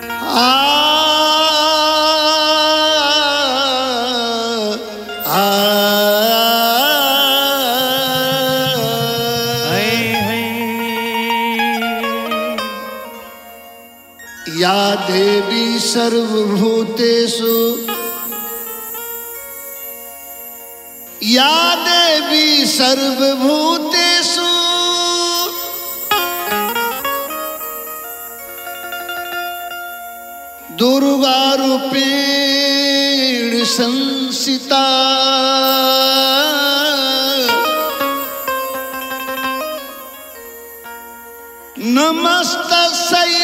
या देवी सर्वभूतेषु या देवी सर्वभूतेषु दुर्गारूपेण संसिता नमस्तस्यै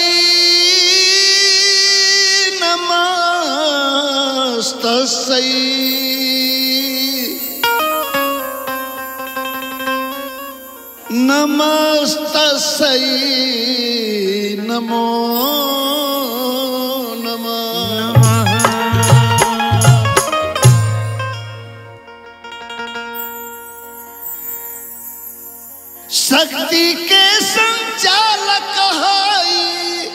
नमस्तस्यै नमस्तस्यै नमो नमः शक्ति के संचालक हई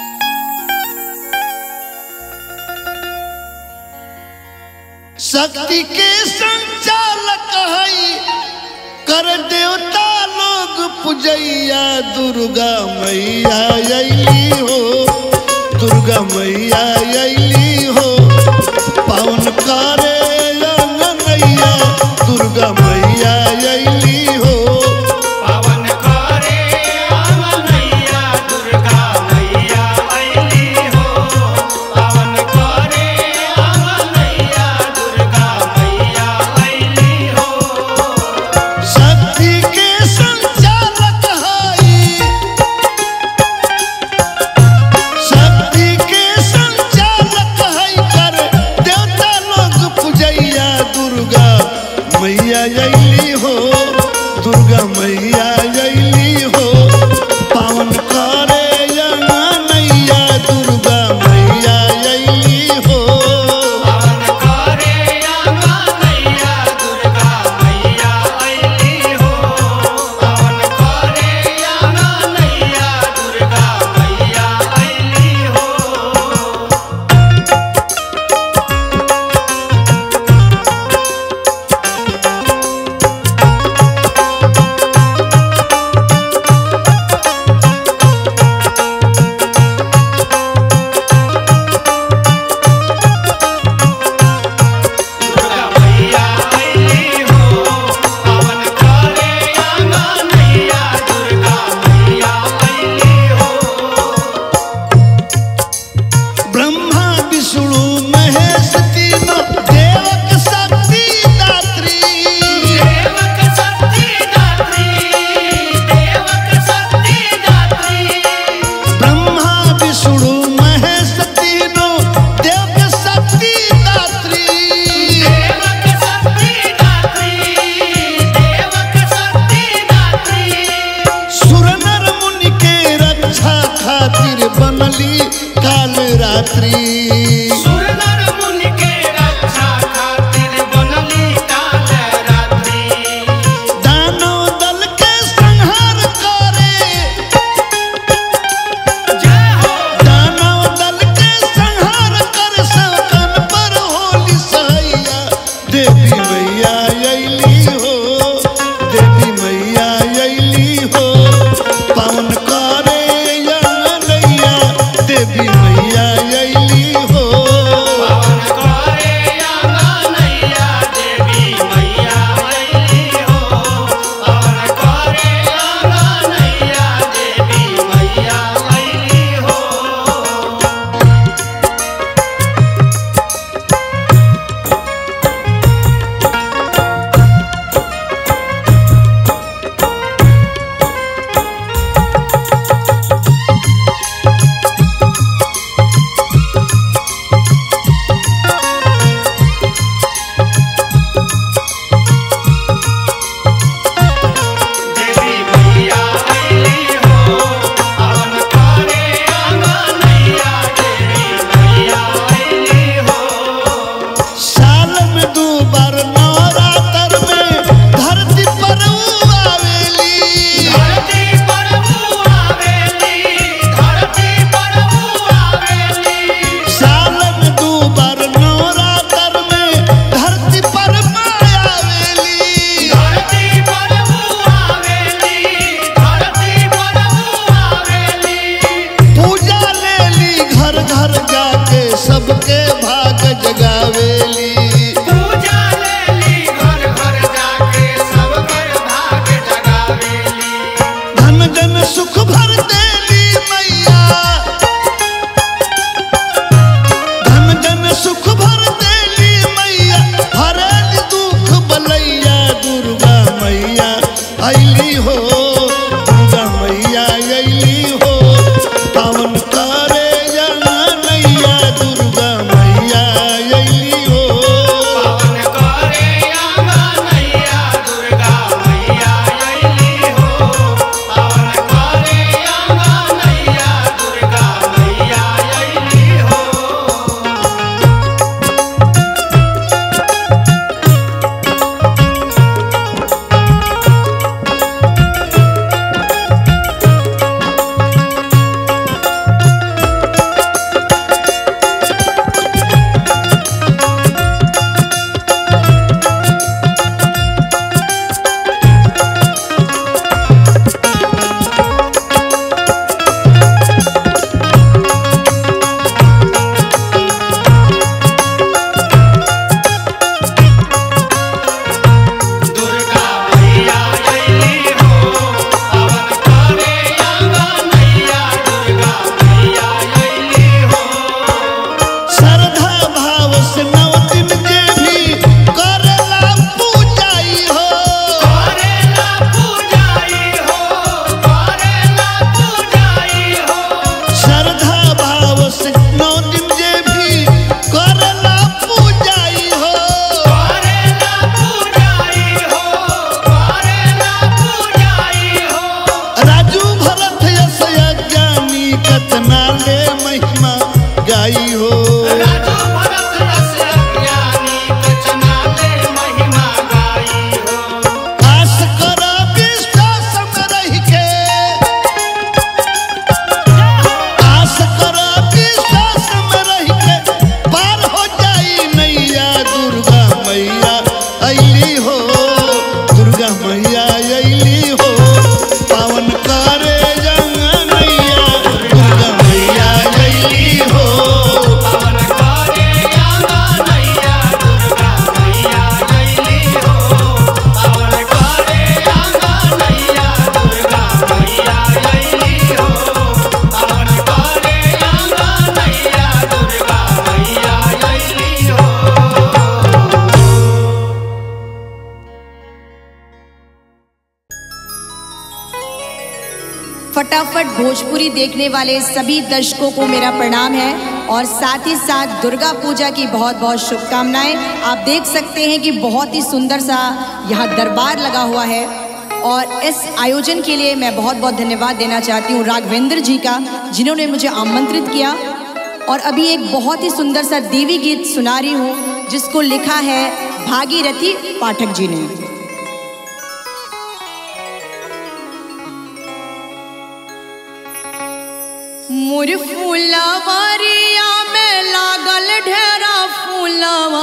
शक्ति के संचालक हई कर देवता लोग पूजैया दुर्गा मैया अली हो दुर्गा मैया अली हो पावन करे नैया दुर्गा मैया अली हो पवन करे आंगनैया दुर्गा मैया अइली हो पवन करे आंगनैया दुर्गा मैया अइली हो शक्ति के संचालक हई शक्ति के संचालक हई कर देवता लोग पूजैया दुर्गा मैया अली हो दुर्गा मैया अली हो पावन करे नैया दुर्गा मैया अली हो पवन करे आंगनैया दुर्गा मैया अइली हो पवन करे आंगनैया दुर्गा मैया अइली हो दुर्गा मैया अइली हो पवन करे आंगनैया दुर्गा मैया अइली हो ब्रह्मा विष्णु महेश तीनों देवक शक्ति दात्री देवक शक्ति दात्री देवक शक्ति दात्री ब्रह्मा विष्णु महेश तीनों देवक शक्ति दात्री देवक शक्ति दात्री देवक शक्ति दात्री सुर नर मुनि के रक्षा खातिर बनली काल रात्रि सुर नर मुनि के रक्षा खातिर बनली काल रात्रि दानव दल के संहार करे जय हो दानव दल के संहार कर सकन पर होली सैया देवी मैया अली हो देवी मैया अली हो पावन करे नैया देवी मैया अली हो सुख भर देली मैया धन धन सुख भर देली मैया हरल दुख बलैया दुर्गा मैया अली हो दुर्गा मैया अली हो पावन करे नैया दुर्गा मैया अली हो पावन करे आंगनैया दुर्गा मैया अइली हो पावन करे आंगनैया दुर्गा मैया अइली हो दुर्गा मैया अइली हो पावन करे आंगनैया दुर्गा मैया अइली हो श्रद्धा भाव से नव दिन के भी करेला पूजाई हो करेला पूजाई हो करेला पूजाई हो श्रद्धा भाव से नौ दिन के भी करेला पूजाई हो करेला पूजाई हो करेला पूजाई हो राजू भरत यश ज्ञानी कतना ले महिमा गाई हो राजू भरत रस ज्ञानी कचना ले महिमा गाई हो आस कर विश्वास में रह के आस कर विश्वास में रह के पार हो जाई नैया दुर्गा मैया अली हो दुर्गा मैया अली हो पावन करे नैया दुर्गा मैया अली हो पावन करे आंगनैया दुर्गा मैया अइली हो पावन करे आंगनैया दुर्गा मैया अइली हो पावन करे आंगनैया दुर्गा मैया अइली हो फटाफट भोजपुरी देखने वाले सभी दर्शकों को मेरा प्रणाम है और साथ ही साथ दुर्गा पूजा की बहुत बहुत शुभकामनाएं आप देख सकते हैं कि बहुत ही सुंदर सा यहाँ दरबार लगा हुआ है और इस आयोजन के लिए मैं बहुत बहुत धन्यवाद देना चाहती हूँ राघवेंद्र जी का जिन्होंने मुझे आमंत्रित किया और अभी एक बहुत ही सुंदर सा देवी गीत सुना रही हूँ जिसको लिखा है भागीरथी पाठक जी ने मोर फूलवरिया में लागल ढेरा फूलवा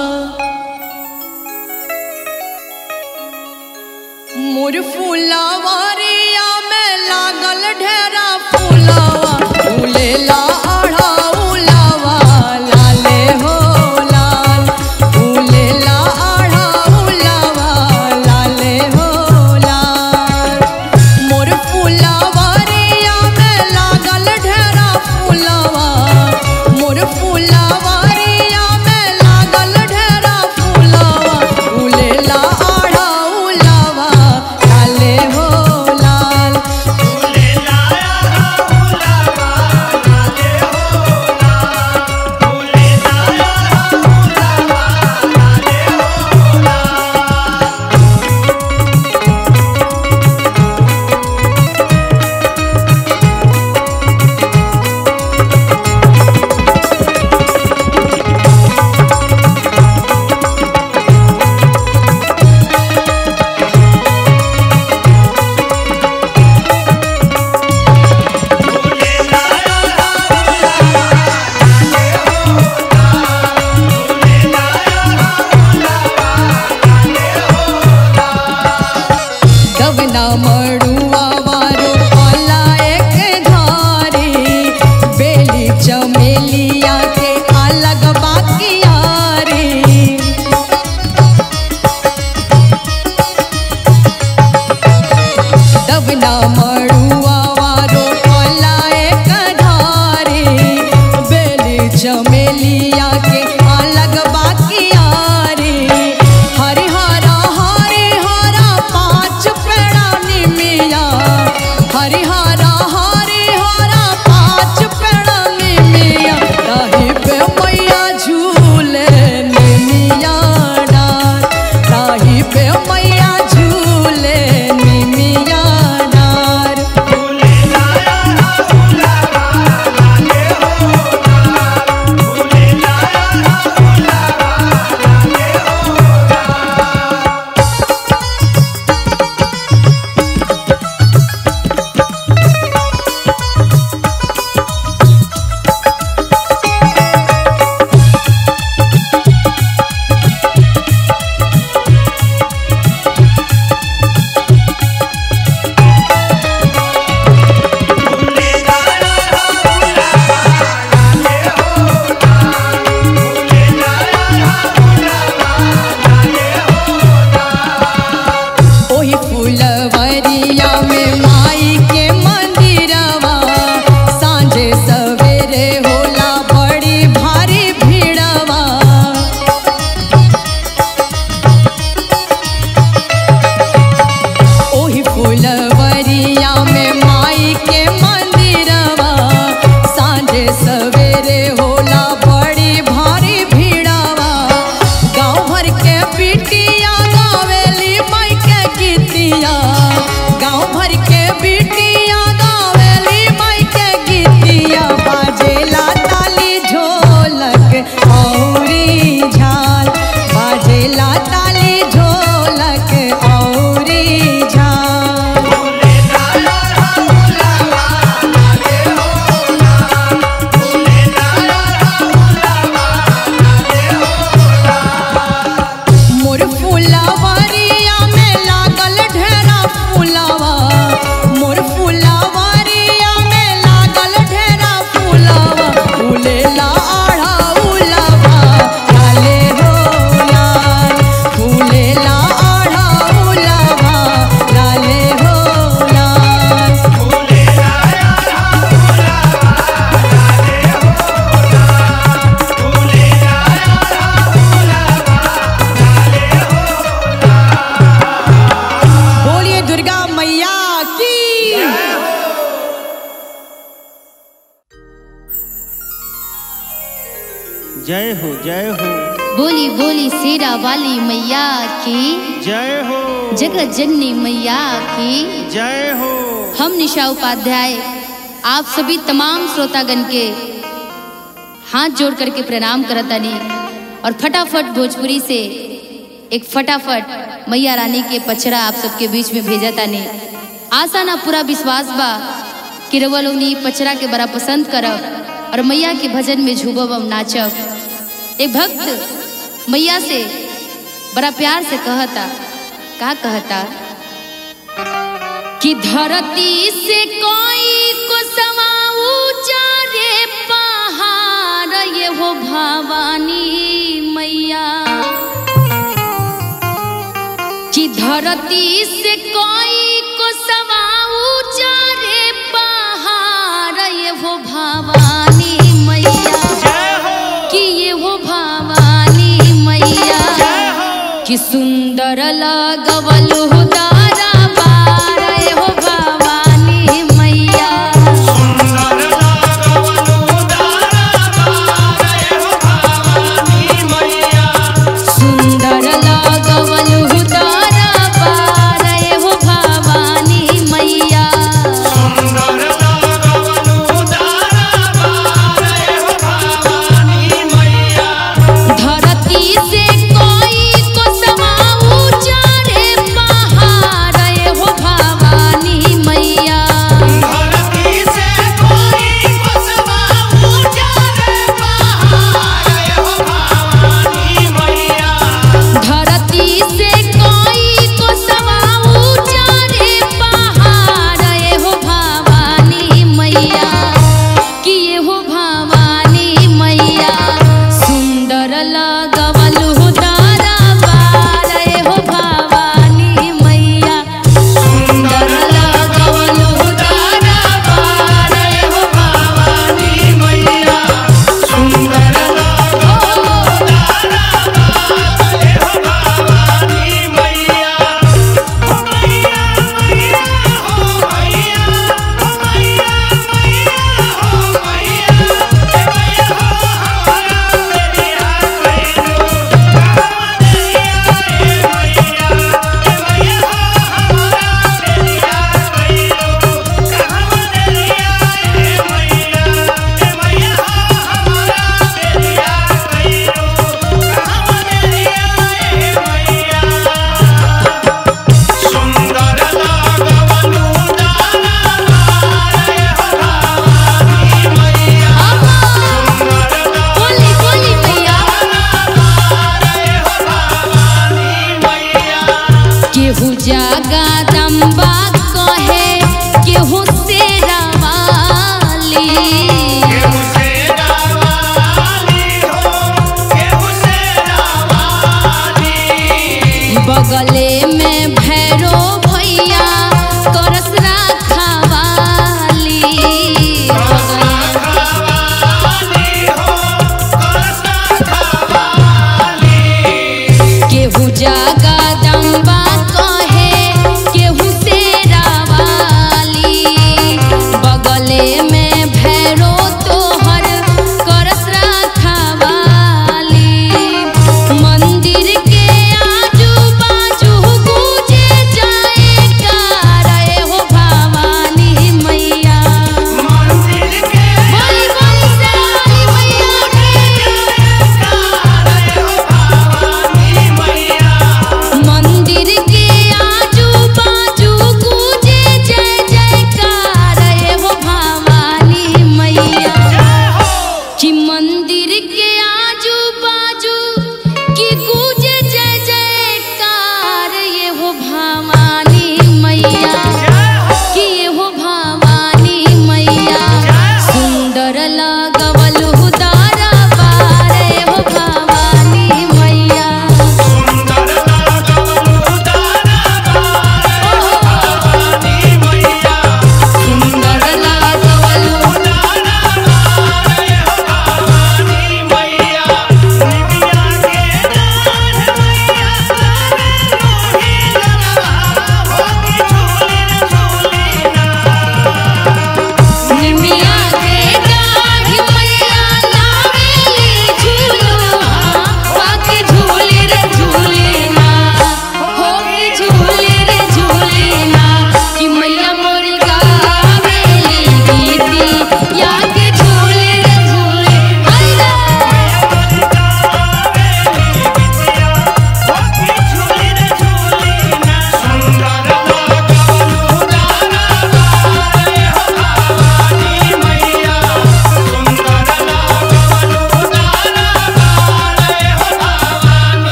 मोर फूलवरिया में लागल ढेरा फूलवा फूलेला अढ़ौलवा लाले हो लाल फूलेला अढ़ौलवा लाले हो लाल मोर फुलवरिया में लागल ढेरा फूलवा मोर फुलवरिया में लागल ढेरा फूलवा फूलेला अढ़ौलवा लाले हो लाल फूले लाया फूलवा लाले हो लाल फूले लाया फूलवा लाले हो लाल फूले लाया फूलवा लाले हो लाल फूले लाया फूलवा लाले हो लाल दवना मड़ुआ वारो आला एक धारी बेली चमेलिया के अलग बाकियारी दवना मड़ुआ जय हो जय हो बोली बोली शेरा वाली मैया की जय हो जगत जननी मैया की जय हो हम निशा उपाध्याय आप सभी तमाम श्रोतागण के हाथ जोड़ करके प्रणाम करतानी और फटाफट भोजपुरी से एक फटाफट मैया रानी के पचरा आप सबके बीच में भेजा तानी आशा ना पूरा विश्वास बा कि रउआ लोग नी पचरा के बड़ा पसंद करब और मैया के भजन में झूबब हम नाचब एक भक्त मैया से बड़ा प्यार से कहता का कहता कि धरती से कोई को समा ऊंचा रे पहाड़ ये हो भवानी मैया कि धरती से कोई को समा ऊंचा रे पहाड़ ये हो भवानी मैया जय हो कि ये हो भवानी मैया जय हो कि सुंदर लगवल हो दारा पार हो भवानी मैया सुंदर लागवनु दारा बारे हो भवानी मैया सुंदर लगवल हो दारा पार हो भवानी मैया सुंदर लागवनु दारा बारे हो भवानी मैया धरती से कोई को समा ऊंचा रे पहाड़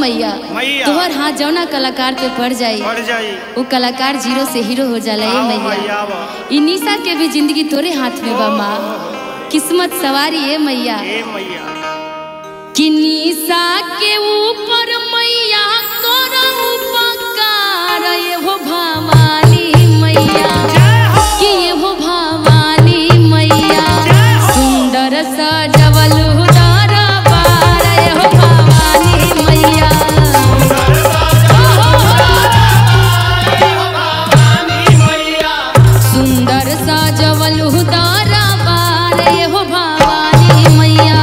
मैया मैया। तोहर हाथ जौना कलाकार पे पड़ जाई बढ़ जाई वो कलाकार जीरो से हीरो हो जाला ए आओ मैया मैया आओ। ई निशा के भी जिंदगी तोरे हाथ में बा माँ किस्मत सवारी ए मैया ए मैया कि निशा के ऊपर मैया करो उपकार ये हो भवानी मैया कि ये हो भवानी मैया सुंदर सजवल उदार बार ये हो भवानी मैया सुंदर सजवल उदार बार ये हो भवानी मैया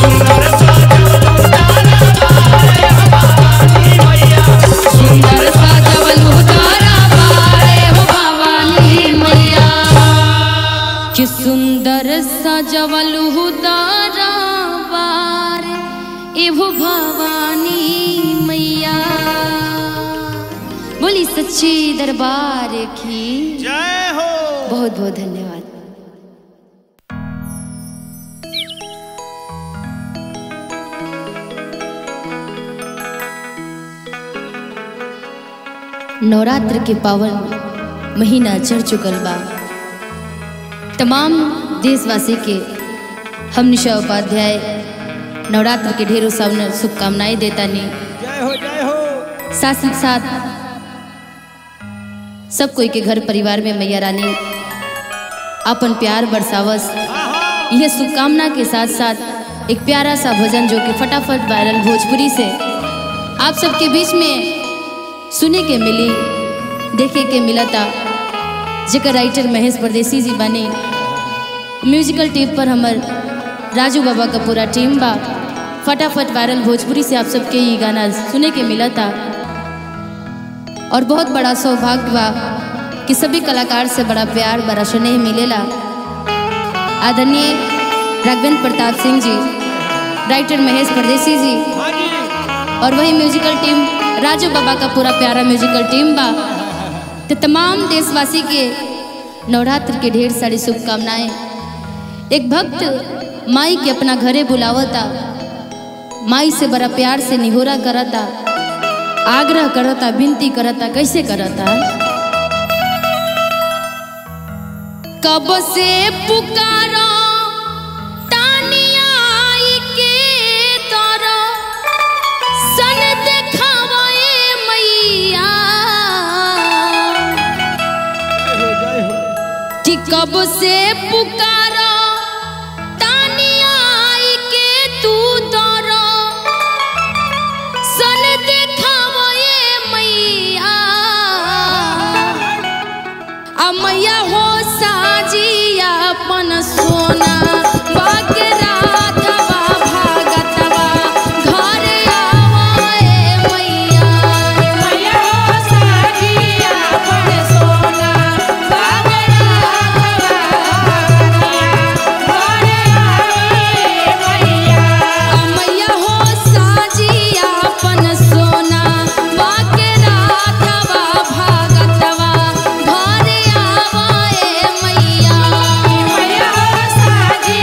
सुंदर सजवल उदार बार ये हो भवानी मैया कि सुंदर सजवल उदार बार एहो भवानी मैया बोली सच्ची दरबार की जय हो बहुत बहुत धन्यवाद नवरात्र के पावन महीना चढ़ चुकल बा तमाम देशवासी के हम निशा उपाध्याय नवरात्र के ढेरों सामने शुभकामनाएं देता नहीं जय हो जय हो साथ ही साथ सब कोई के घर परिवार में मैया रानी अपन प्यार बरसावस यह शुभकामना के साथ साथ एक प्यारा सा भजन जो कि फटाफट वायरल भोजपुरी से आप सबके बीच में सुने के मिली देखे के मिला था जेकर राइटर महेश परदेसी जी बने म्यूजिकल टीम पर हमर राजू बाबा का पूरा टीम बा फटाफट वायरल भोजपुरी से आप सबके ये गाना सुने के मिला था और बहुत बड़ा सौभाग्य बा कि सभी कलाकार से बड़ा प्यार बड़ा स्नेह मिलेला आदरणीय राघवेंद्र प्रताप सिंह जी राइटर महेश परदेसी जी हाँ जी और वही म्यूजिकल टीम राजू बाबा का पूरा प्यारा म्यूजिकल टीम बा तो तमाम देशवासी के नवरात्र के ढेर सारी शुभकामनाएं एक भक्त माई के अपना घरे बुलावता माई से बड़ा प्यार से निहोरा करता आग्रह करता विनती करता कैसे करता कब से पुकारो तानिया आई के तोरो सन देखावे मैया कि कब से पुकारो तानिया आई के तू तोरो सन देखावे मैया आ मैया हो साजिया अपन सोना बाके राधवा भागतवा घर आवे मैया मैया हो साजिया अपन सोना बाके राधवा घर आवे मैया आ मैया हो साजिया अपन सोना बाके राधवा भागतवा घर आवे मैया मैया हो साजिया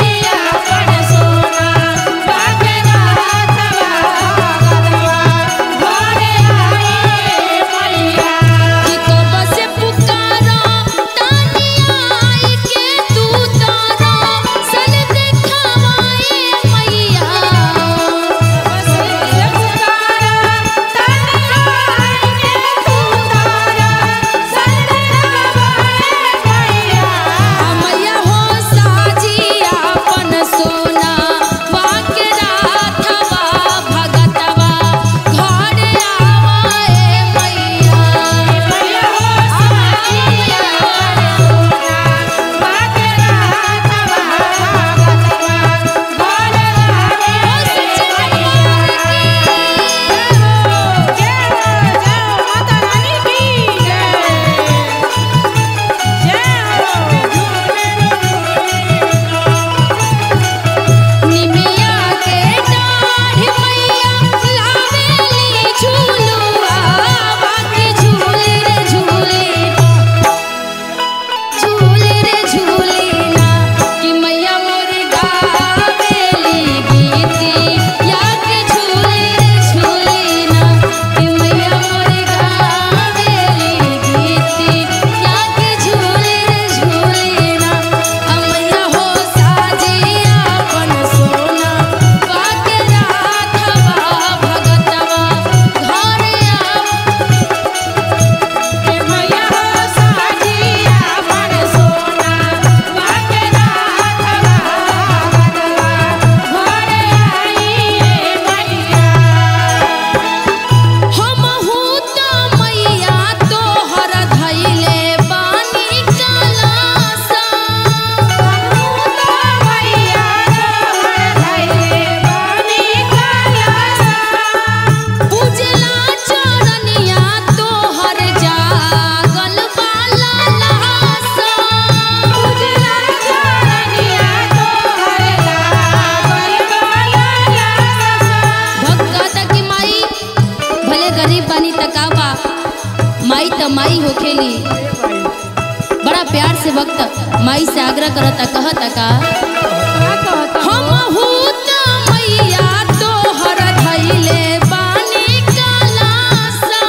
होखेली बड़ा प्यार से भक्त माई से आग्रह करता कहता का हम हूत मैया तोहर धैले बानी कलासा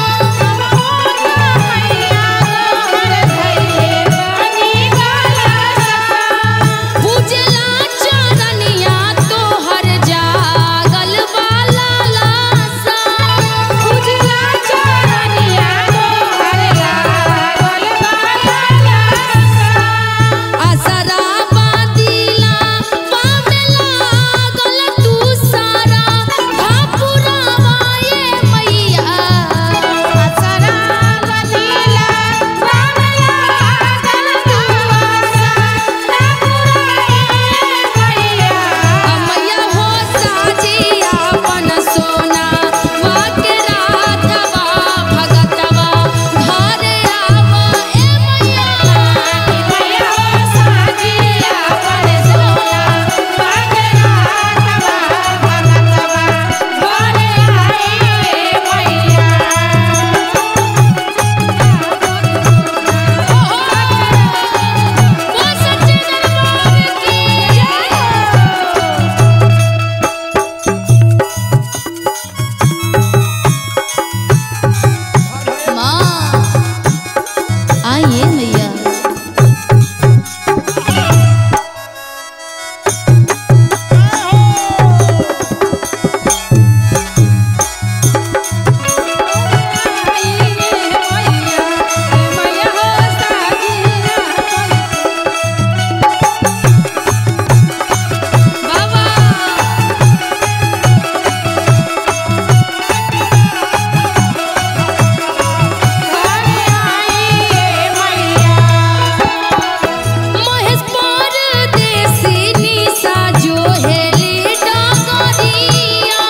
पूजला चरनिया तोहर जागल वाला लासा पूजला चरनिया तोहर जागल वाला लासा आसरा बादिला पावेला गल तू सारा भापुरावाए मैया आसरा बादिला पावेला गल तू सारा मैया हो साजिया अपन सोना वाके राधवा भगतवा घरे आवा ए मैया मैया हो साजिया अपन सोना वाके राधवा भगतवा घरे आए मैया वो सच्चे दरबार की जय माँ आइए मैया बाबा महेश परदेसी निशा जो हेली डगरिया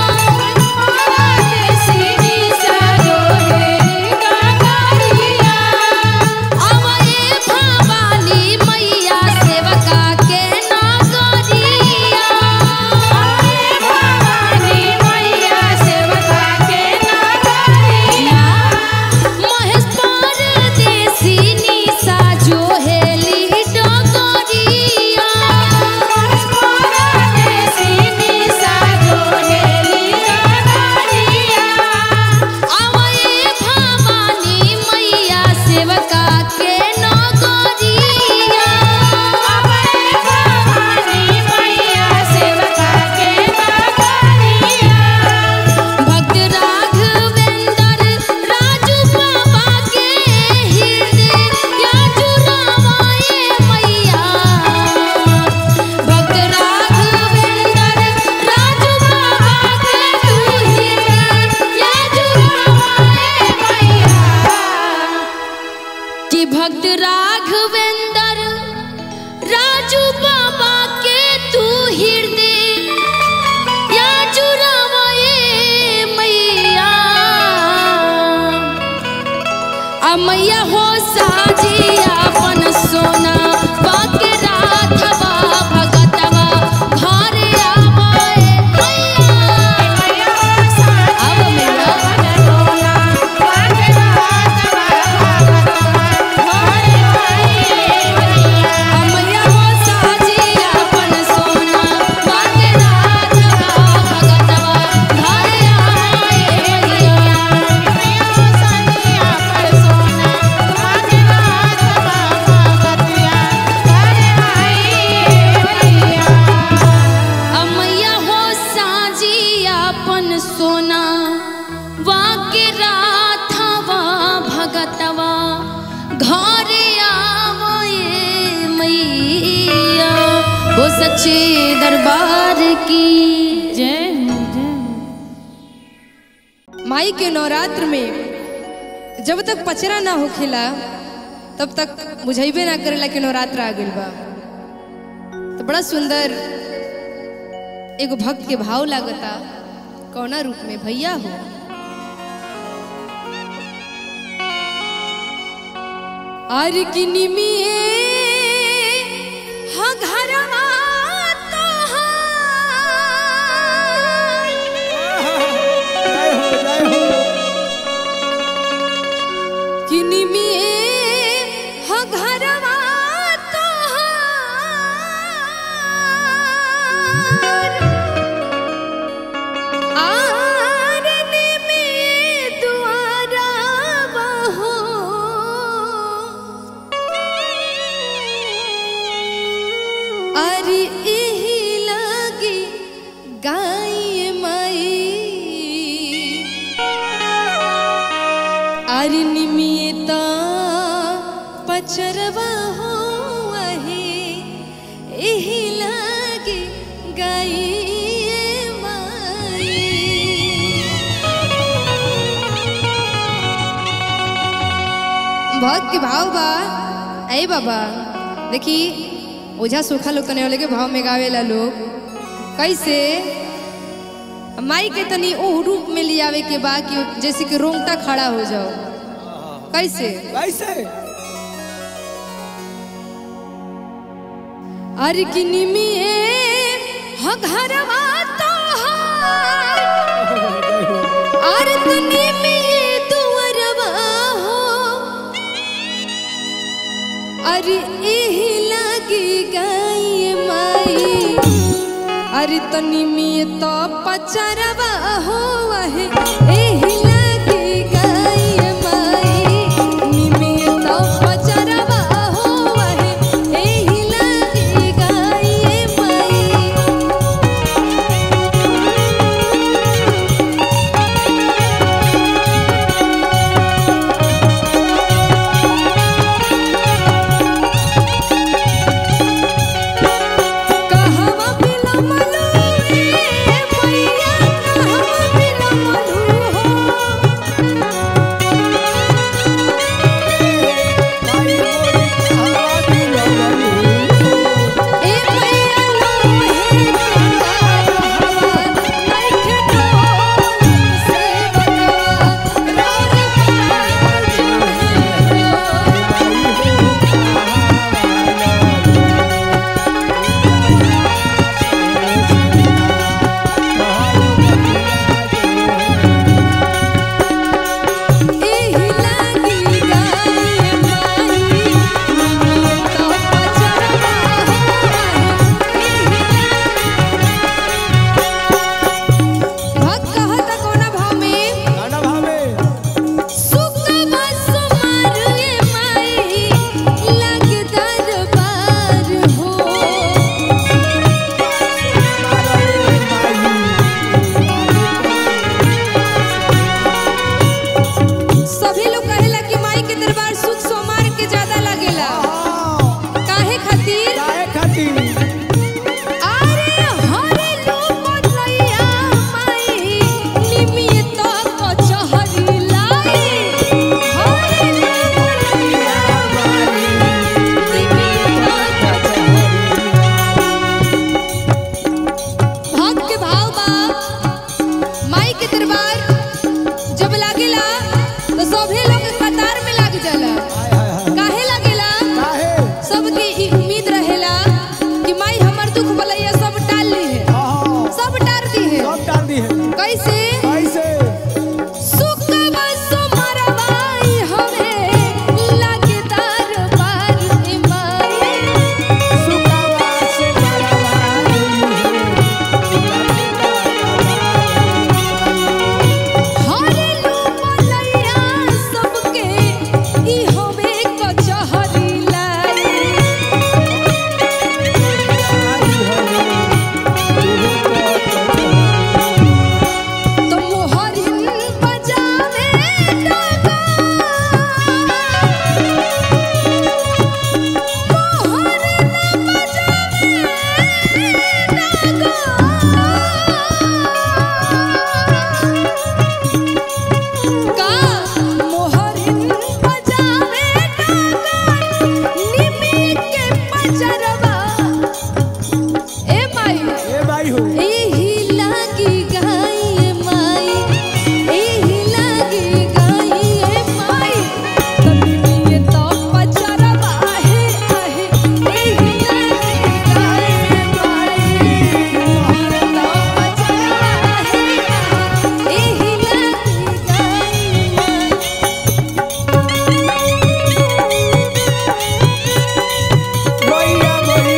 परदेसी निशा जो हेली डगरिया अवए भवानी मैया सेवका के नगरिया अवए भवानी मैया सेवका के नगरिया महेश परदेसी निशा जो हेली डगरिया महेश परदेसी निशा जो हेली डगरिया आवए भवानी मैया सेवका के नगरिया आवए भवानी मैया सेवका के नगरिया भक्त राघवेंद्र राजू बाबा के हृदय या जुरावाए मैया भक्त राघवेंद्र राजू बाबा के तू हृदय या जुरावाए मैया कि भक्त राघवेंद्र राजू बाबा के तू हृदय या जुरावाए मैया आ मैया हो साजिया अपन सोना बाके राधवा भगतवा घरे आवाए मैया आव मैया मैया हो साजिया अपन सोना बाके राधवा भगतवा घरे आए मैया मैया हो साजिया अपन सोना बाके राधवा भगतिया घरे आए मैया अमैया हो साजिया अपन सोना वाके राधवा भगतवा घरे आवए मैया हो सच्चे दरबार की जय माई के नवरात्र में जब तक पचरा ना होखेला तब तक बुझेबे ना करेला कि नवरात्र आ गइल बा तो बड़ा सुंदर एगो भक्त के भाव लागता कौना रूप में भैया हो आर की निमिए हाँ घरवा तोहार। कि पचरवा हो वही एही लागे गाइए माई बहुत के भाव बा अरे बाबा देखी ओझा सूखा लोग कने वाले के भाव में गावेला लोग कैसे माई के तनी ओ रूप में लियावे के बा कि जैसे कि रोंगटा खड़ा हो जाओ कैसे कैसे अरे कि निमिए ह घरवा तोहार अरे तो निमिए दुअरवा हो अरे एही लागी गाई माई अरे तो निमिए तो पचरवा हो वहे एही लागी गाई माई निमिए तो पचरवा हो वहे एही लागी गाई माई कहवा बिलमलू रे मैया कहवा बिलमलू हो ए मैया लोहे के हवा नइखे ढोल से बकवा रार एही लागी गाई माई तो पचरवा भक्त कहता कोना भाव में गाना भाव में सुकवा सुमार ए माई लागे दरबार हो सभी लोग कहेला कि माई के दरबार सुख सोमार के ज्यादा लागेला काहे खातिर काहे खातिर अरे हरे लोग लैया माई निमित कचहरी लाई हरे लोग लैया माई निमित कचहरी भक्त के भाव बा माई के दरबार जब लागेला तो सभी लोग कतार में लाग जाला काहे लागेला काहे सबके ई उम्मीद रहेला कि माई हमर दुख भलैया सब टाल ली है हाँ सब टार दी है सब डाल दी है कैसे कैसे सुकवा सुमरवाई हवे लागे दरबार ए माई सुकावा से हरे लोग लैया सबके ई हवे कचहरी लाई तो मोहरिन बजावे डागा मोहरिन बजावे डागा का मोहरिन बजावे डागा निमी के पचरवा ए माई ए भाई हो एही लागी गाई माई एही लागी गाई माई तनिमिए तो पचरवा आहे आहे एही लागी गाई माई मोहर तो पचरवा आहे आहे एही लागी गाई माई मैया मैया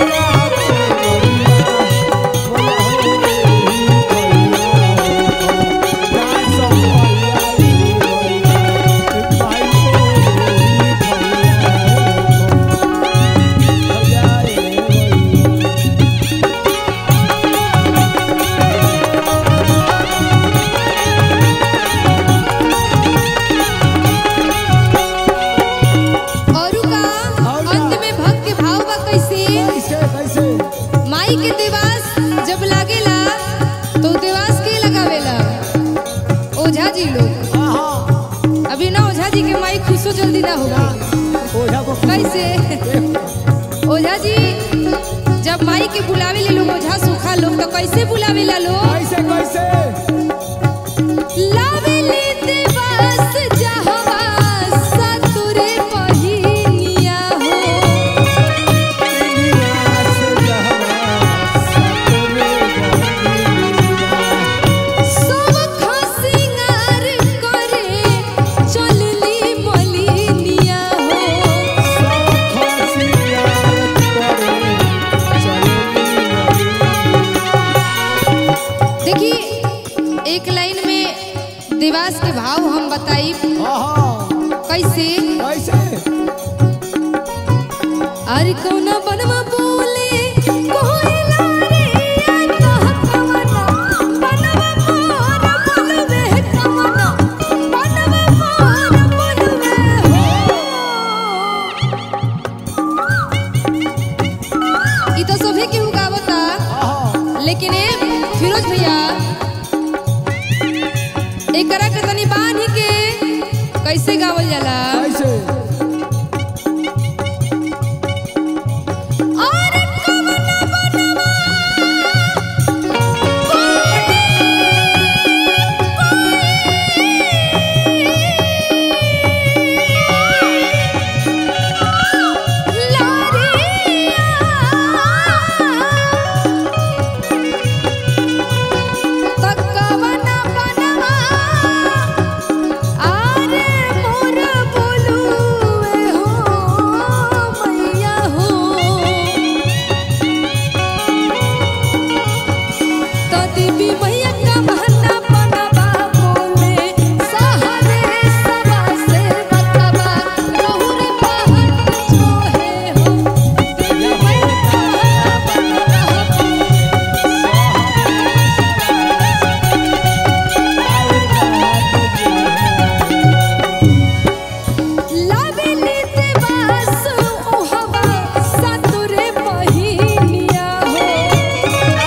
कैसे कैसे कैसे माई के देवास जब लागेला तो देवास के लगावेला ओझा जी लोग हाँ हाँ अभी ना ओझा जी के माई खुशो जल्दी ना होगा ओझा को कैसे ओझा जी जब माई के बुलावे ले लोग ओझा सूखा लोग तो कैसे बुलावे ला लोग कैसे कैसे लावे ले देवास जहवा सतुरे पहिनिया हो निवास जहवा सतरे बहिनिया। सब खसिंगार करे चलली मलिनिया हो सब खसियार करे चलनी देखिए एक लाइन में देवास के भाव हम बताई हाँ हाँ कैसे कैसे अरे कौना बनवा बोले कोयला रे कह कवना बनवा मोर बोलवे कवना बनवा मोर बोलवे हो ई तो सभी केहू गावता लेकिन ए फिरोज भैया एकरा के तनी बांध के कैसे गावल जाला कैसे और कवना बनवा कवना बनवा आरे मोर बोलुए हो मैया हो तो देवी मैया का बहना बनवा बोले सहारे सवा से बतवा रहुरे पहाड़ जो है हो देवी मैया का बहना बनवा लावेली देवास ओहवा सतुरे पहिनिया हो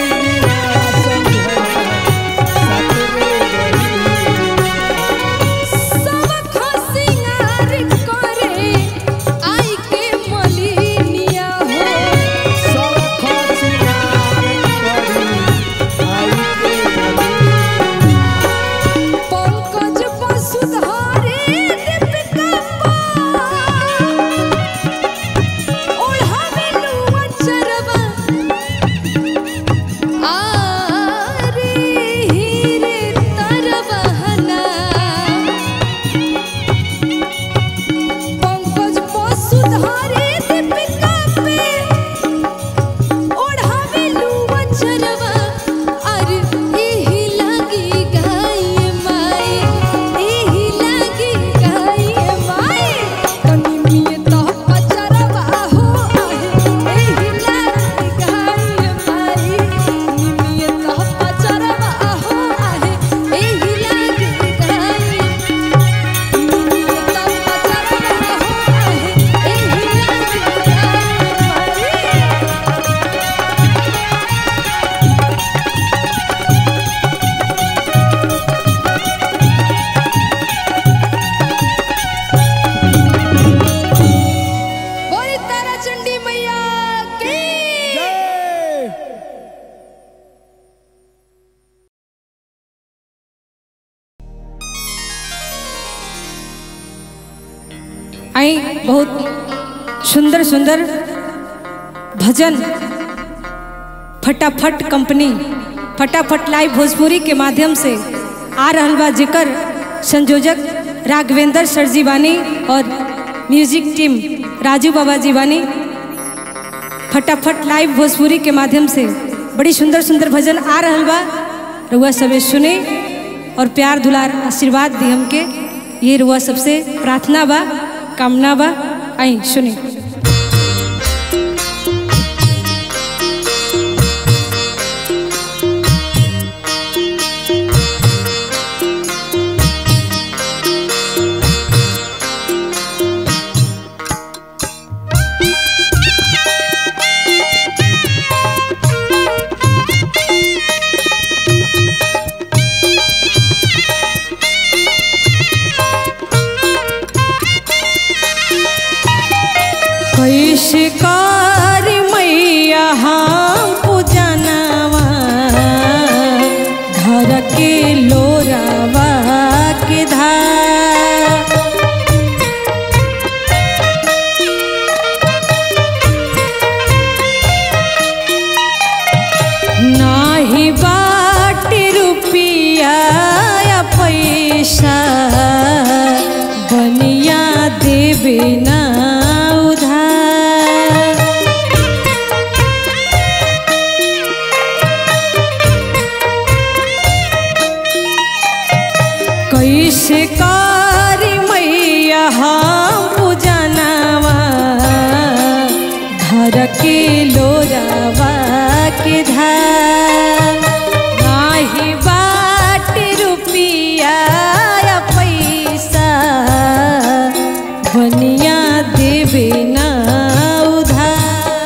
सब खसिंगार करे आई के मलिनिया हो पंकज वसुधारे दीपिका ओढ़ावे लुआ चरवा आरे हीरे तरवहना पंकज वसुधारे दीपिका पे ओढ़ावे लुआ चरवा अरे एही लागी गाय माई एही लागी गाय माई कनी मिए तो पचरवा हो आहे एही लागी गाय माई निमिए तो पचरवा हो आहे एही लागी गाय निमिए तो पचरवा हो आहे एही लागी गाय माई बोली तारा चंडी मैया की आई बहुत सुंदर सुंदर भजन फटाफट कंपनी फटाफट लाइव भोजपुरी के माध्यम से आ रहल बा जेकर संयोजक राघवेंद्र सर जी बानी और म्यूजिक टीम राजू बाबा जी बानी फटाफट लाइव भोजपुरी के माध्यम से बड़ी सुंदर सुंदर भजन आ रहल बा रुआ सबे सुने और प्यार दुलार आशीर्वाद दी हमके ये रुआ सबसे प्रार्थना बा कामना बा आई सुने रे बरके लोरावा के धार नाही बाट रुपिया या पैसा बनिया देवे ना उधार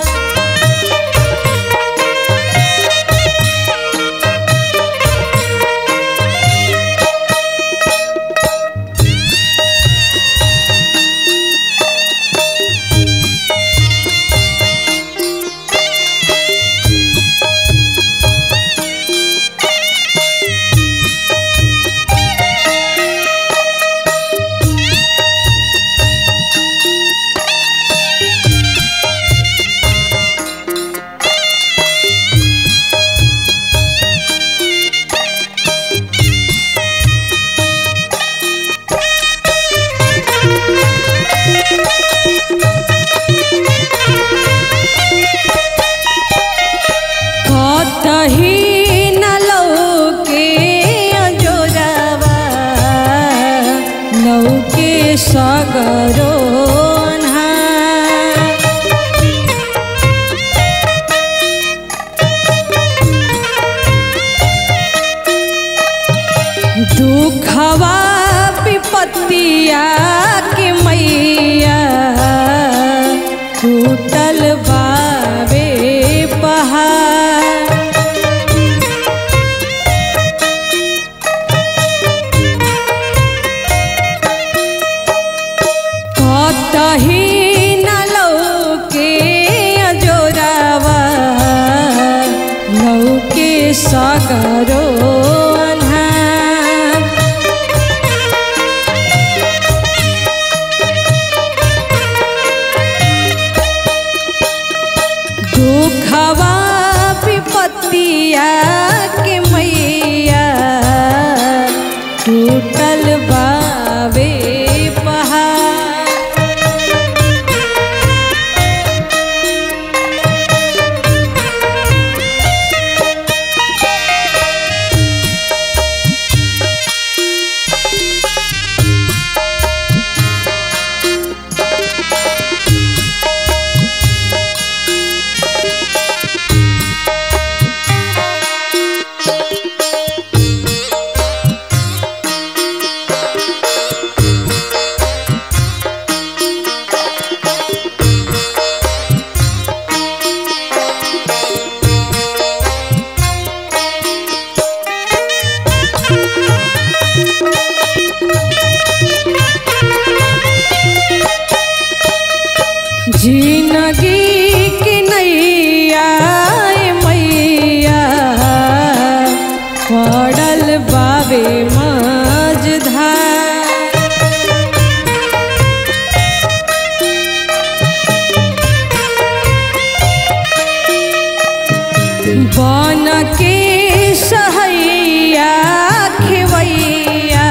कतही न लौके अजोरावा लौके सगरो अन्हार। दुखवा विपत्तिया के मैया टूटल बावे पहाड़ कतही न लौके अजोरावा लौके सगरो अन्हार। दुखवा विपत्तिया के मैया टूटल बावे पहाड़ जिंदगी की नैया ए मैया पड़ल बाबे मझधार बन के सहैया खेवैया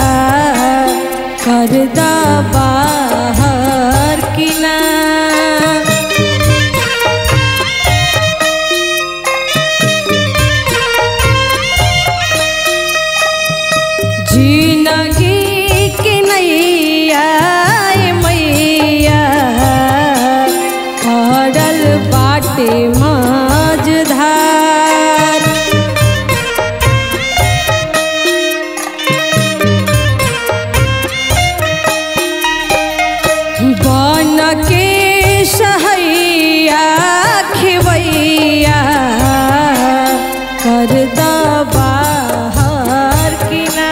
कर दा बाहर किना जिंदगी के नैया ए मैया पड़ल बाटे मझधार बन के सहैया खेवैया कर दा बाहर किना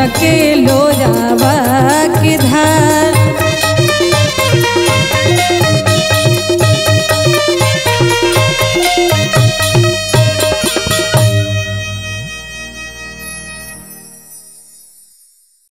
के लोरावा